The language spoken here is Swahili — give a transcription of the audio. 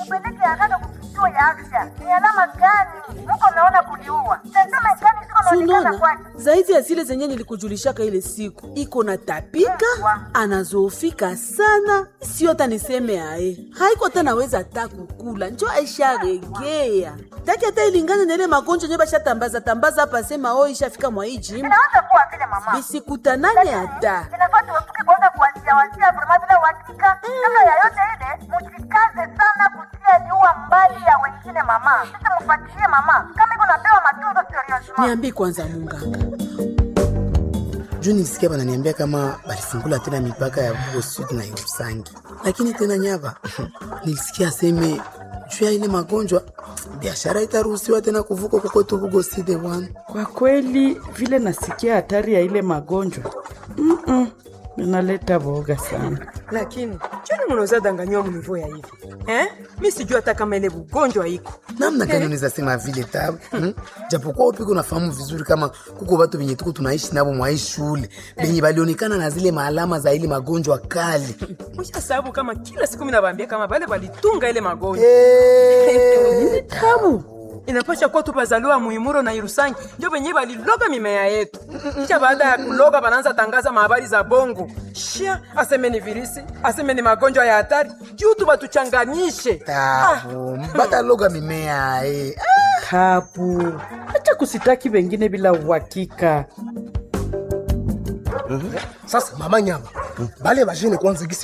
Mupeleke haraka kukituo ya afya. Ni alama gani muko naona kuliua? Tazama gani ziko naonekana Sunona kwake. zaidi ya zile zenye nilikujulishaka ile siku, iko na tapika, anazoofika sana, sio hata niseme aye, haiko tena naweza hata kukula, njo aisharegea taki hata ilingana na ile magonjwa nye bashatambaza tambaza hapa, sema o ishafika mwa hii jimu, Inaweza kuwa vile mama. bisikutanane hata Inafaa tuepuke kwanza kuwazia wazia vrema bila uhakika. Kabla ya yote ile, mujikaze sana kutia liua mbali ya wengine mama. Sasa mfuatilie mama. Kama iko napewa matunzo seriously. niambi kwanza munganga juu nilisikia bananiambia kama balifungula tena mipaka ya Bugo Sud na Irusangi, lakini tena Nyava nilisikia aseme juu ya ile magonjwa biashara itaruhusiwa tena kuvuka kokote Bugo Sud bwana. Kwa kweli vile nasikia hatari ya ile magonjwa Mm-mm, inaleta boga sana. lakini choni munaweza danganywa munivo ya hivi eh? mi sijui hata kama ile ugonjwa iko namna gani unaweza sema vile tabu hmm? japokuwa upiko unafahamu vizuri kama kuko watu venye tuko tunaishi nabo mwa hii shule benye balionekana na zile maalama za ile magonjwa kali musha sababu kama kila siku minabambia kama bale balitunga ile magonjwa hey. Tabu inapasha kuwa tupazaliwa muimuro na irusangi ndio venye baliloga mimea yetu kisha baada ya kuloga banaanza tangaza mahabari za bongo shia aseme ni virisi aseme ni magonjwa ya hatari juu tu batuchanganyishe tabu mpaka loga mimea eh. tabu, acha kusitaki wengine bila uhakika. Sasa mama nyama, bale bajene kwanza gisi